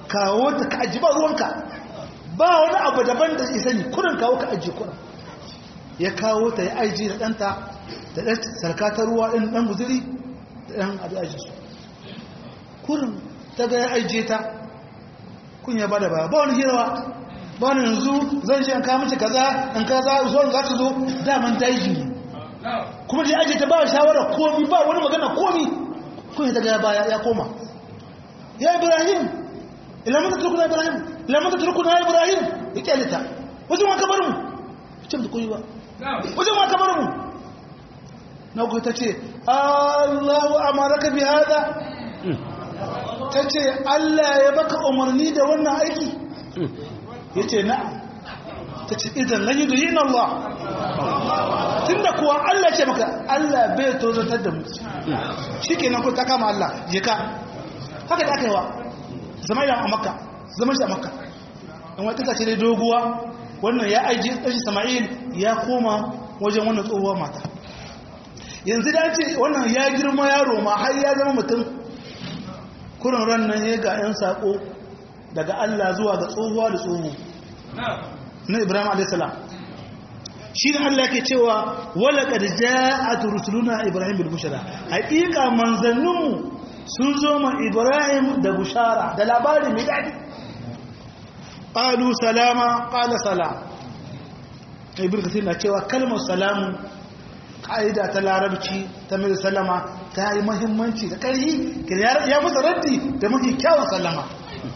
Speaker 2: kawo ta ka aji ba ruwanka ba wani abu daban da isa ne kurin kawo ka aji kurin ya kawo ta ya aji da ɗanta da ɗan sarkatar ruwa ɗin ɗan guziri da ɗan abu aji su kurin ta ga ya ajiye ta kun ya bada ba ba wani hirawa ba wani yanzu zan ce an kawo mace kaza an kaza zo za ta zo daman daji ne kuma da ajiye ta ba shawara komi ba wani magana komi kun ya ta ga baya ya koma ya ibrahim ilamun ta turkuna ibrahim ilamun ta turkuna ibrahim ya kyale ta wajen wa kabar mu ce mu koyi ba wajen wa kabar mu na ku ta ce allahu amaraka bi hada ta ce Allah ya baka umarni da wannan aiki ya ce na ta ce idan lan yi duyi Allah tun da kuwa Allah ce maka Allah bai tozartar da mu shi ke nan ku ta kama Allah je ka haka da aka yi wa zama yi a makka zama shi a makka in wata kace dai doguwa wannan ya aiki ɗashi sama'il ya koma wajen wannan tsohuwa mata yanzu da ce wannan ya girma yaro ma har ya zama mutum kurin ran nan ya ga 'yan saƙo daga Allah zuwa ga tsohuwa da tsohu na Ibrahim a.s. shi ne Allah ke cewa wala ƙarja a turusuluna Ibrahim bil bushara haƙiƙa manzanninmu sun zo ma Ibrahim da bushara da labari mai daɗi ƙalu salama ƙala salam ibn kasir na cewa kalmar salamu ƙa'ida ta larabci ta mai salama ta yi mahimmanci da ƙarfi ya musu raddi da mafi kyawun sallama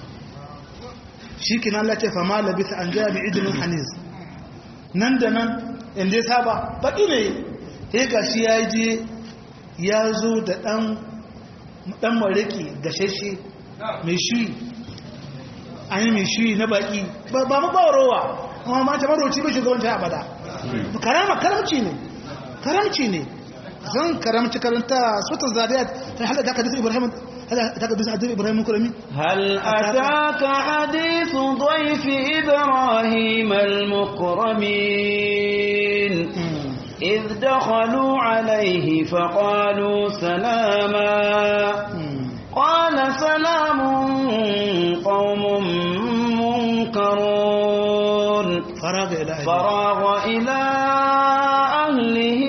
Speaker 2: shi kina Allah ce fama labisa an gaya mai idinin hanis nan da nan inda ya saba baƙi ne ya ga shi ya je ya zo da ɗan mariki gashashe mai shi an yi mai shi na baƙi ba mu ba rowa amma mata maroci bai shugabanci abada karama karamci ne karamci ne zan karamci karanta sutan zariyat ta hada da hadisi ibrahim hada da hadisi ibrahim kurami
Speaker 1: hal ataka hadithu dhayfi ibrahim al-mukramin إذ دخلوا عليه فقالوا سلاما قال سلام قوم منكرون
Speaker 2: فراغ إلى أهله
Speaker 1: فراغ إلى أهله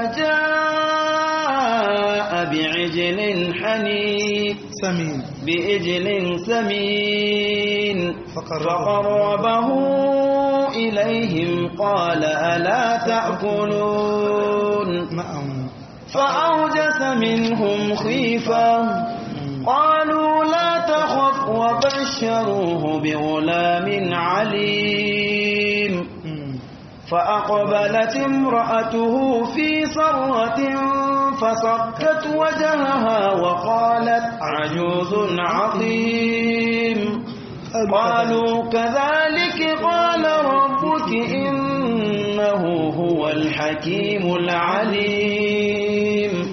Speaker 1: فجاء بعجل حنيف
Speaker 2: سمين
Speaker 1: بإجل سمين
Speaker 2: فقربه.
Speaker 1: فقربه إليهم قال ألا تأكلون
Speaker 2: نعم
Speaker 1: فأوجس منهم خيفة قالوا لا تخف وبشروه بغلام عليم فأقبلت امرأته في صرة فصكت وجهها وقالت عجوز عظيم قالوا كذلك قال ربك إنه هو الحكيم العليم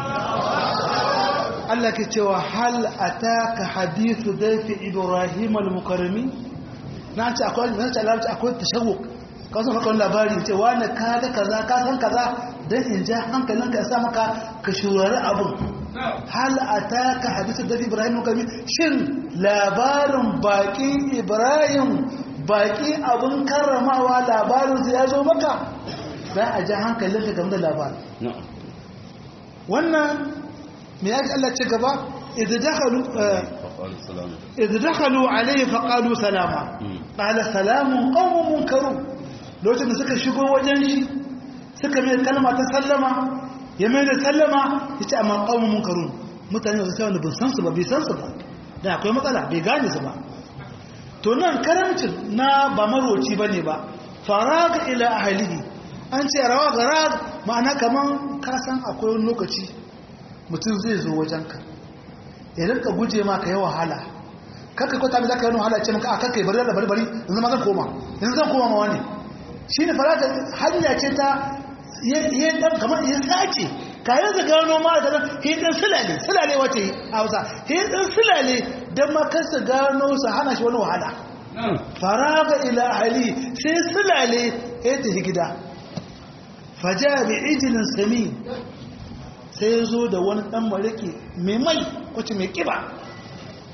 Speaker 2: Allah ke cewa hal ataka hadithu dayfi ibrahim al-mukarrami na ce akwai na ce larabci akwai tashawuk ka san maka wani labari ce wani ka ga kaza ka san kaza dan in ja hankalinka ya sa maka ka shurari abun hal ataka hadithu dayfi ibrahim al-mukarrami shin labarin baki ibrahim baki abun karramawa labarin su ya zo maka dan a ja hankalinka game da labarin wannan me ya Allah ce gaba idza dakhalu idza dakhalu alayhi faqalu salama qala salamun qaumun munkarun lokacin da suka shigo wajen shi suka mai kalma ta sallama ya mai da sallama yace amma qaumun munkarun mutane da sai wanda ban san su ba bai san su ba da akwai matsala bai gane su ba to nan karamcin na ba maroci bane ba faraga ila ahlihi an ce rawa gara ma'ana kaman ka san akwai wani lokaci mutum zai zo wajenka ya rinka guje ma ka yi wahala kakka kwata mai za ka yi wahala ce maka a kakka yi bari da bari bari yanzu ma zan koma yanzu zan koma ma wani shi ne farata hanya ce ta yi dan kamar ya sace kayan da gano ma da yi dan sulale sulale wace a hausa yi dan sulale don ma kansa gano su hana shi wani wahala faraga ila ahali sai sulale ya tafi gida faja bi ijilin sami sai ya zo da wani ɗan mariki mai mai wacce mai ƙiba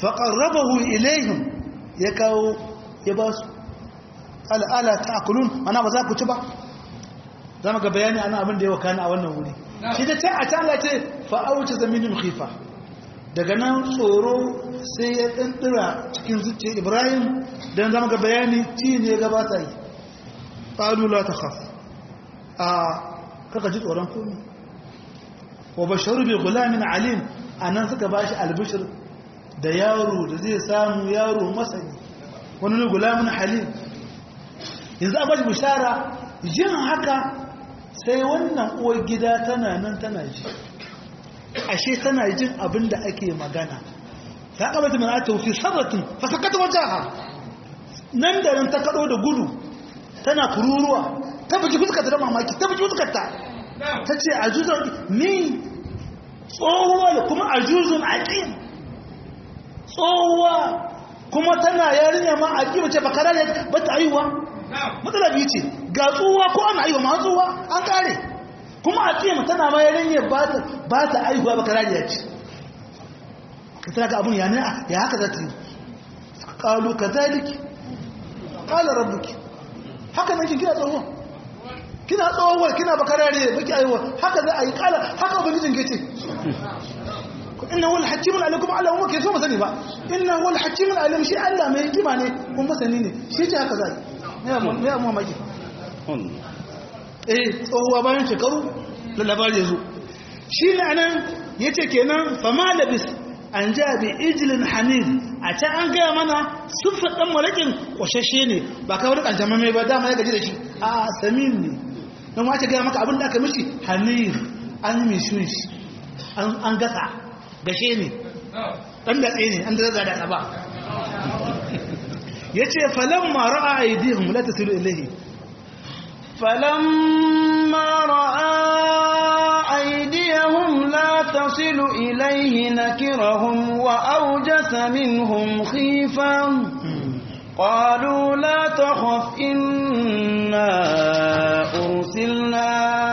Speaker 2: faƙarrabahu ilayhim ya kawo ya ba su al'ala ta akulun ana ba za ku ci ba za mu ga bayani ana abin da ya wakana a wannan wuri shi da ta a ta Allah ce fa'auce zaminin khifa daga nan tsoro sai ya ɗanɗira cikin zuciya ibrahim don zama ga bayani ci ne gabata yi ƙalula ta khaf a kaka ji tsoron komi wa basharu bai gulamin alim a nan suka ba shi albishir da yaro da zai samu yaro masani wani ne gulamin halim yanzu a bashi bishara jin haka sai wannan uwar gida tana nan tana ji ashe tana jin abin da ake magana ta kabata mai ata fi sarratin fasakata wajaha nan da nan ta kado da gudu tana kururuwa ta buji fuskarta da mamaki ta buji fuskarta ta ce a juzon ni tsohuwa da kuma a juzon aƙim tsohuwa kuma tana yarinya ma aƙim ce bakara ne ba ta aiwa matsala biyu ce ga tsohuwa ko ana aiwa ma tsohuwa an kare kuma a ƙima tana ma yarinya ba ta aiwa bakara ne ce ka tana ga abin yana ya haka za ta yi ƙalu ka zaliki ƙala rabbuki haka nan kin kina tsohuwa kina tsohuwa kina bakara ne baki aiwa haka za a yi ƙala haka ubangijin ke ce inna wal hakimun alim kuma Allah kuma ke so masani ba inna wal hakimun alim shi Allah mai hikima ne kuma masani ne shi ce haka zai ne amma maki eh tsohuwa bayan shekaru da labari yazo shi ne anan yace kenan fama labis an ja bi ijlin hanif a can an gaya mana siffar dan malakin kwashashe ne ba kawai kan jama'a mai ba dama ya gaji da shi a samin ne don wace gaya maka abin da aka mishi hanif an yi shi an gasa gashe ne ɗan datse ne an zaza da ba ya ce falon mara a aidihun la ta silu ilahi
Speaker 1: فلما رأى أيديهم لا تصل إليه نكرهم وأوجس منهم خيفا قالوا لا تخف إنا أرسلنا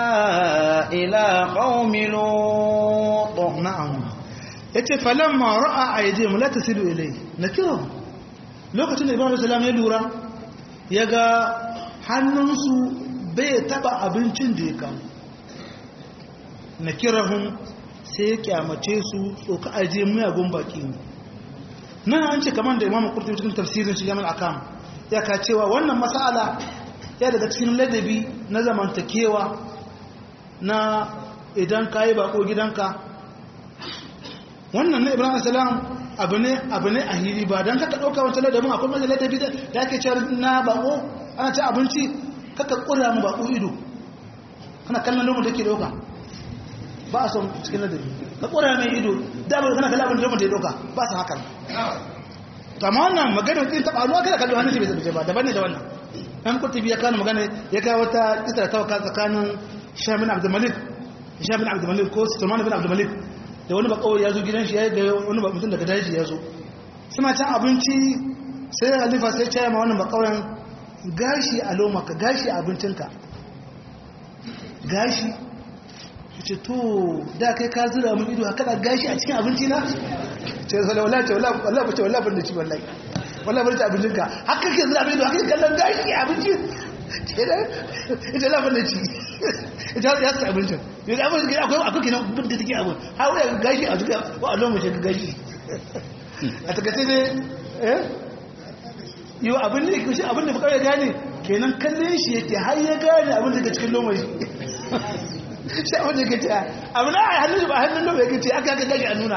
Speaker 1: إلى قوم لوط
Speaker 2: na'am yace falamma ra'a aydihim la tasilu ilayhi nakira lokacin da ibrahim salam ya lura yaga hannunsu bai taba abincin da ya kawo nakirahum sai ya kyamace su tsoka aje miyagun baki ne nan an ce kamar da imamu kurtubi cikin tafsirin shi jamal akam ya ka cewa wannan mas'ala ya daga cikin ladabi na zamantakewa na idan ka yi bako gidanka wannan na ibrahim salam abu ne abu ne a hili ba don kaka ɗauka wancan ladabin akwai mai ladabi da ake cewa na bako ana ci abinci kaka ƙura mu bako ido kana kallon lomu take ɗauka ba a son cikin ladabi ka ƙura mai ido da ba kana kallon abin da lomu take ɗauka ba su hakan to amma wannan maganar ɗin taɓa ruwa kada kallon hannun shi bai zaɓe ba daban ne da wannan ɗan kurtubi ya kawo magana ya kawo wata kisar ta waka tsakanin shamin abdulmalik shamin abdulmalik ko sulman bin abdulmalik da wani bakawai ya zo gidan shi ya yi da wani mutum daga daji ya zo suna can abinci sai halifa sai caya ma wani bakawayen gashi a lomaka gashi a abincinka gashi ya ce to da kai ka zira mun ido haka da gashi a cikin abinci na ce wala wala ce wala wala ce wala ban da ci wallahi wala ban da abincinka haka ke zira mun ido haka kallon gashi a abinci ita lafin da ci ita ya sa abincin yadda abin da akwai akwai kenan bin da take abin har wuya gashi a duka wa a lomace ga gashi a takaice ne eh yau abin da yake abin da bukawai gane kenan kallon shi yake har ya gane abin daga cikin lomace shi abin da yake ce abin a hannun ba hannun lomace yake ce aka aka gashi a nuna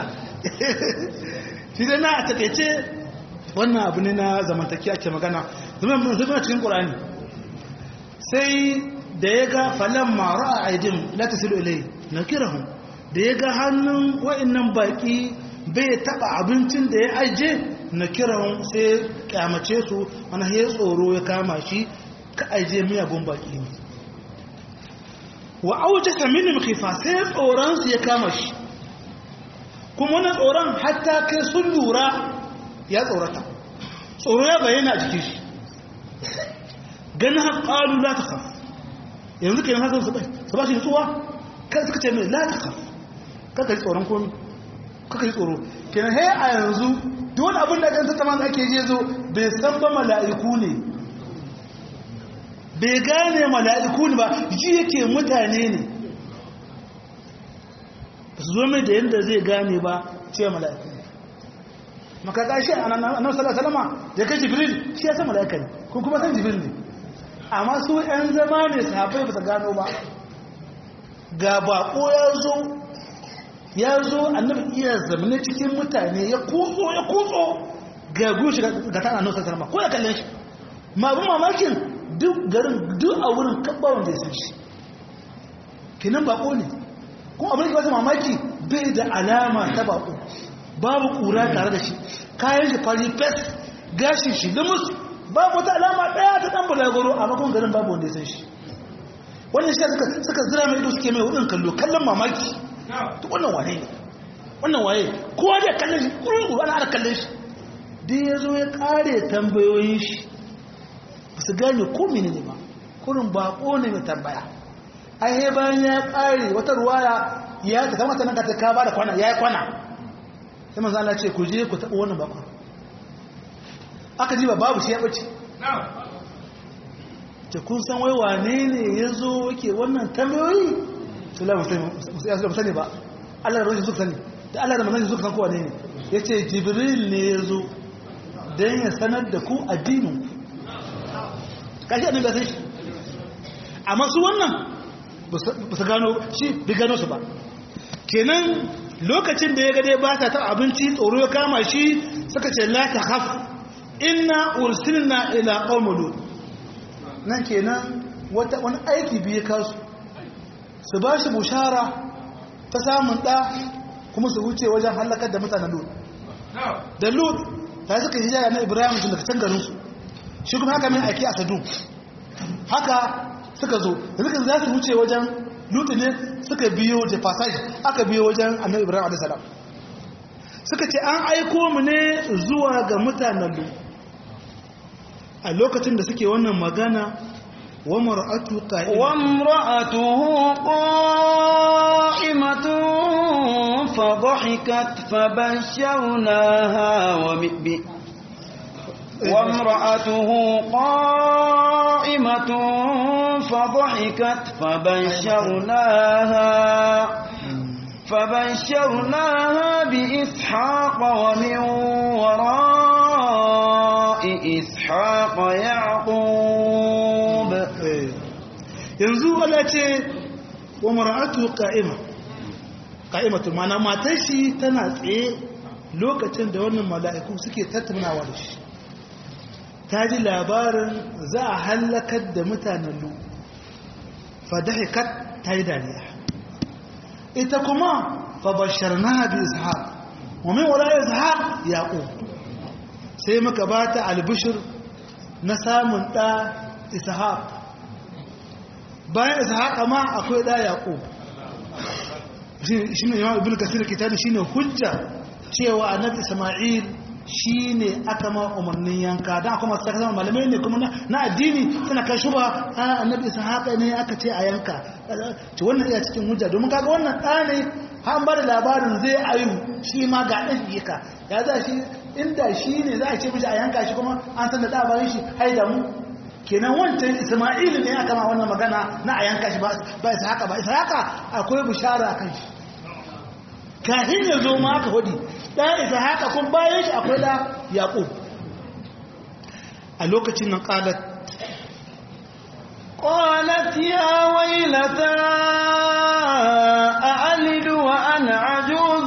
Speaker 2: shi dai na a takaice wannan abu ne na zamantakiya ke magana zama cikin ƙurani sai da ya ga falon mara a aidin lati silo ilai na kirahun da ya ga hannun wa'annan baki bai taba abincin da ya aje na kirahun sai kyamace su wani ya tsoro ya kama shi ka aje miyagun baki ne wa auce saminin kifa sai tsoronsu ya kama shi kuma wani tsoron hatta kai sun lura ya tsorata tsoro ya bayyana a jikin shi ganin haƙalu la ta kaf yanzu ke haka su bai su ba shi nutsuwa kan suka ce mai la ta kaf kaka ji tsoron komi kuka yi tsoro kenan he a yanzu duk wani abin da kan tattama da ake je zo bai san ba mala'iku ne bai gane mala'iku ne ba ji yake mutane ne ba su zo mai da yadda zai gane ba cewa mala'iku ne maka gashi a nan salama da kai jibril shi ya san mala'ika ne kun kuma san jibril ne amma su 'yan zama ne sahabai ba su gano ba ga bako ya zo ya zo annabi iya zamane cikin mutane ya kutso ya kutso ga gushi ga ta annabi salama ko ya kalle shi ma abin mamakin duk garin duk a wurin kabba wanda ya san shi kinan bako ne kuma abin da ke wasu mamaki bai da alama ta bako babu kura tare da shi kayan shi fari fes gashin shi limus babu wata alama daya ta dan bulagoro a makon garin babu wanda ya san shi wannan shi suka suka zira mai ido suke mai hudun kallo kallon mamaki to wannan wane ne wannan waye kowa da kallon shi kururu ana ana kallon shi dai ya zo ya kare tambayoyin shi ba su gane ko mene ne ba kurin bako ne mai tambaya ai bayan ya kare wata ruwaya ya ta kama ta nan ka ta ka ba da kwana ya yi kwana sai manzo Allah ce ku je ku taɓa wannan bakon aka ji ba babu shi ya bace ce kun san wai wane ne ya zo yake wannan tambayoyi su la musu sani ba Allah da rashin suka sani da Allah da manzanci suka san kowa ne ne ya ce jibril ne ya zo don ya sanar da ku addinin kashi annabi sai shi amma su wannan ba su gano shi bi gano su ba kenan lokacin da ya gade ba ta ta abinci tsoro ya kama shi suka ce la ta haf inna ursilna ila qaumul nan kenan wata wani aiki biye kasu su ba shi bushara ta samun ɗa kuma su wuce wajen halakar da mutanen lut da lut ta suka yi jaya na ibrahim tun daga can garinsu shi kuma haka mai aiki a sadu haka suka zo da suka za su wuce wajen lut ne suka biyo da passage aka biyo wajen annabi ibrahim a.s. suka ce an aiko mu ne zuwa ga mutanen lut a lokacin da suke wannan magana wa mar'atu qa'ima
Speaker 1: wa imra'atuhu qa'imatun fa dhahikat fa basharnaha wa bi wa imra'atuhu qa'imatun fa dhahikat fa basharnaha فبشرناها بإسحاق ومن وراء إسحاق يعقوب
Speaker 2: yanzu Allah ce wa mar'atu qa'ima qa'imatu mana matar shi tana tsaye lokacin da wannan mala'iku suke tattaunawa da shi ta ji labarin za a halakar da mutanen lu fadahikat ta yi dariya ita kuma fabasharnaha bi ishaq wa min wara ishaq yaqub sai muka bata albishir na samun da ishaq bayan ishaq ma akwai da yaqub shine imam ibnu kasir kitabi shine hujja cewa annabi isma'il shine aka ma umarnin yanka dan akwai masu kasar malamai ne kuma na addini suna kai shuba annabi ishaq ne aka ce a yanka to wannan iya cikin hujja domin kaga wannan da ne an ba da labarin zai ayu shi ma ga ɗan yika ya za shi inda shi ne za a ce mishi a yanka shi kuma an san da ɗabarin shi haida mu kenan wancan isma'ilu ne aka ma wannan magana na a yanka shi ba isa haka ba isa haka akwai bishara kan shi kafin ya zo ma aka hudi ɗan isa haka kun bayan shi akwai da yaƙub a lokacin nan ƙalat
Speaker 1: قالت يا ويلتى أألد وأنا عجوز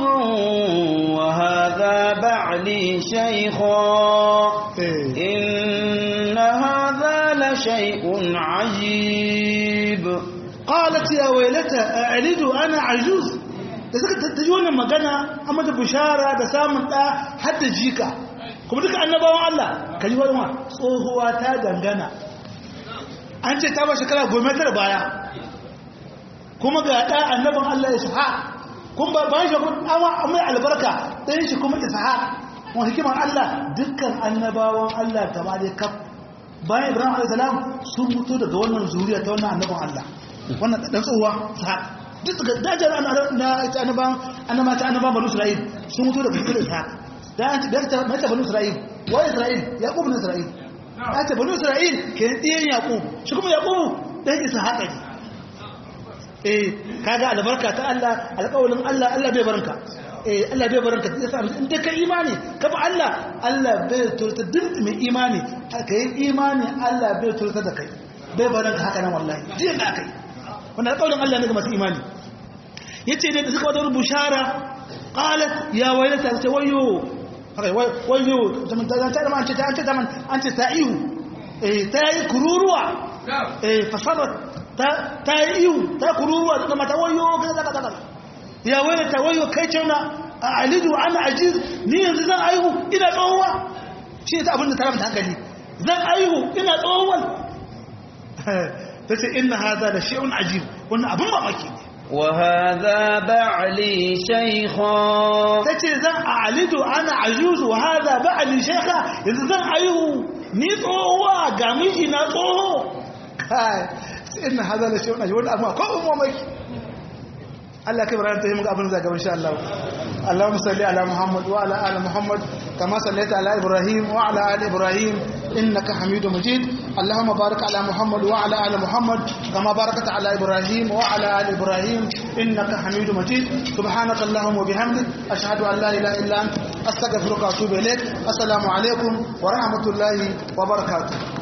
Speaker 1: وهذا بعلي شيخا إن هذا لشيء عجيب
Speaker 2: قالت يا ويلتى أألد وأنا عجوز da suka tattaji wannan magana a mata bishara da samun ɗa har da jika kuma duka annabawan Allah ka ji wani tsohuwa ta dangana an ce ta ba shekara goma tara baya kuma ga ɗa annabin Allah ya shaha kun ba bayan shekaru awa mai albarka ɗayan shi kuma isha wani hikimar Allah dukkan annabawan Allah gaba da kaf bayan Ibrahim alaihi salam sun mutu daga wannan zuriya ta wannan annabin Allah wannan ɗan tsohuwa sa duk ga dajar na ta annaban annaba ta annaban banu isra'il sun mutu daga cikin ishaq da an ta da mata banu isra'il wa isra'il yaqub bin isra'il ta ce banu isra'il ke diyan yaqub shi kuma yaqub dan ishaq ne eh kaga albarka ta Allah alƙawarin Allah Allah bai baranka eh Allah bai baranka sai sa in da kai imani ka ba Allah Allah bai turta duk mai imani kai imani Allah bai turta da kai bai baranka haka nan wallahi din da kai wannan alƙawarin Allah ne ga masu imani yace da suka wata bushara qalat ya waylata ta wayo haka wayo ta ta man ta ta man an ta ta'ihu eh ta yi kururuwa eh fasarat ta yi ihu ta kururuwa ta mata wayo kaza kaza kaza ya waye ta wayo kai cewa a alidu ana ajiz ni yanzu zan aihu ina tsohuwa shi ta abin da ta ramta hankali zan aihu ina tsohuwan ta ce inna haza da shi'un ajib wannan abin mamaki ne
Speaker 1: وهذا بعلي شيخا
Speaker 2: tace zan a'alidu ana ajuzu wa hada ba'li shaykha yanzu zan aihu ni tsohuwa ga miji na tsoho kai inna hada la shay'un ajib wannan amma ko mamaki Allah kai bayan ta yi muka abin zagaba insha Allah Allahumma salli ala Muhammad wa ala ali Muhammad kama sallaita ala Ibrahim wa ala ali Ibrahim innaka Hamidum Majid Allahumma barik ala Muhammad wa ala ali Muhammad kama barakta ala Ibrahim wa ala ali Ibrahim innaka Hamidum Majid subhanaka Allahumma wa bihamdik ashhadu an la ilaha illa anta astaghfiruka wa atubu ilaik assalamu alaikum wa rahmatullahi wa barakatuh